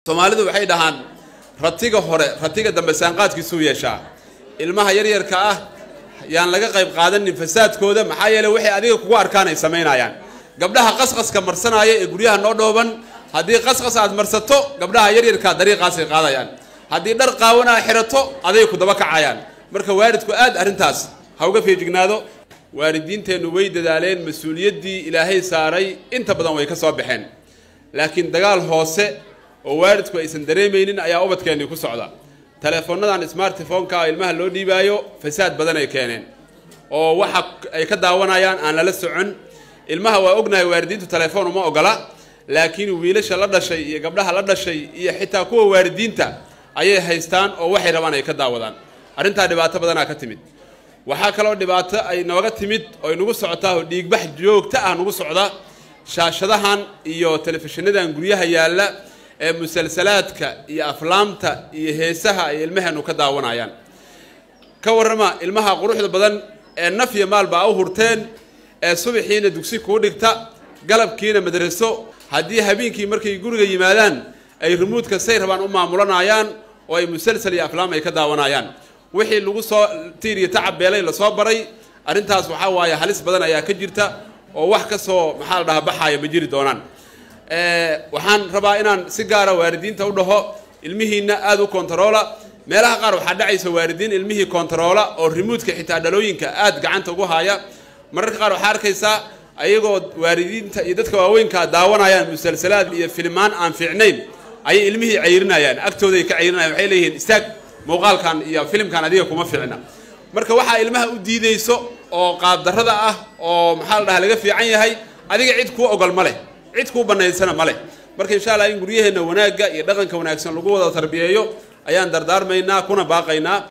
soomaalidu waxay dhahaan ratiga hore ratiga dambe saanqaadkiisuu yeeshaa ilmaha yaryarka ah yaan laga qayb qaadanin fasaadkooda maxaa yeele waxay adiga kugu arkaan ay samaynayaan gabdhaha qasqaska marsanaya ee guryaha noo dhooban haddii qasqas aad marsato gabdhaha yaryarkaa dariiqaasay qaadayaan haddii dhar qaawan aa xirato aday ku daba kacayaan marka waalidku aad arrintaas ha uga feejignaado waalidiinteennu way dadaaleen mas-uuliyaddii ilaahay saaray inta badan way ka soo baxeen laakiin dagaal hoose oo waalidku aysan dareemaynin ayaa ubadkeennii ku socda teleefonadan smartphoneka ilmaha loo dhiibaayo fasaad badan ay keeneen oo waxa ay ka daawanayaan aan lala socon ilmaha waa ognahay waalidiintu telefoon uma ogola laakiin wiilasha la dhashay iyo gabdhaha la dhashay iyo xitaa kuwa waalidiinta ayay haystaan oo waxay rabaan ay ka daawadaan arrintaa dhibaato badanaa ka timid waxaa kaloo dhibaato ay nooga timid oo ay nagu socotaa oo dhiigbax joogta ah nagu socda shaashadahan iyo telefishinadan guryaha yaalla ee musalsalaadka iyo aflaamta iyo heesaha ay ilmaheenu ka daawanayaan ka warrama ilmaha quruxda badan ee naf iyo maalba a u hurteen ee subaxiina dugsi kuu dhigta galabkiina madraso haddii habeenkii markay guriga yimaadaan ay rumuudka say rabaan u maamulanayaan oo ay musalsal iyo aflaam ay ka daawanayaan wixii lagu soo tiir iyo tacab beelay lasoo baray arrintaas waxaa waaye halis badan ayaa ka jirta oo wax ka soo maxaa la dhahaa baxaaya ma jiri doonaan waxaan rabaa inaan si gaara waalidiinta u dhaho ilmihiina aada u kontaroola meelaha qaar waxaa dhacaysa waalidiin ilmihii kontaroola oo rimuudka xitaa dhalooyinka aada gacanta ugu haya mararka qaar waxaa arkaysaa ayagoo waalidiinta iyo dadka waaweynkaa daawanayaan musalsalaad iyo filimaan aan fiicnayn ayay ilmihii cayrinayaan agtooday ka cayrinayaan waxay leeyihiin istaag muuqaalkan iyo filimkan adiga kuma fiicna marka waxaa ilmaha u diideyso oo qaabdarrada ah oo maxaa la dhahaa laga fiican yahay adiga cid kuu ogol ma leh cid kuu banaysana ma leh marka insha allah in guryaheenna wanaagga iyo dhaqanka wanaagsan lagu wada tarbiyeeyo ayaan dardaarmaynaa kuna baaqaynaa